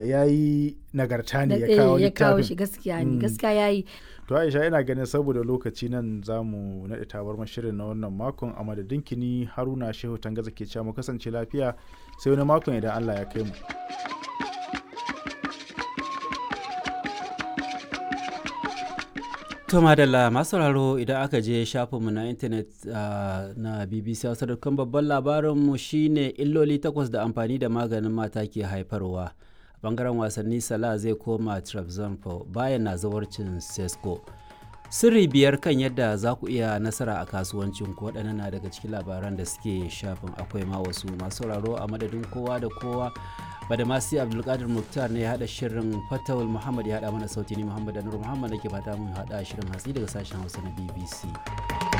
ya yi nagarta ne Da- ya kawo eh, ya kawo littafin shi gaskiya ne Mm. gaskiya yayi to aisha ina ganin saboda lokaci nan za mu naɗe tabar shirin na wannan makon a madadin kini haruna shehu tangaza ke cewa mu kasance lafiya sai wani makon idan allah ya kai mu To madalla masu sauraro idan aka je shafinmu na intanet ah, na BBC Hausa dukkan babban labarinmu shine illoli takwas da amfani da maganin mata ke haifarwa. A bangaren wasanni Salah zai koma Trabzonspor bayan na zawarcin Sesko. Sirri biyar kan yadda za ku iya nasara a kasuwancin ku waɗannan na daga cikin labaran da suke shafin akwai ma wasu masu sauraro a madadin kowa da kowa badamasi abdulkadir muktar ne ya haɗa shirin fatawul muhammad ya haɗa mana sauti ni muhammad anur muhammad nake fata mun haɗa shirin hatsi daga sashen hausa na bbc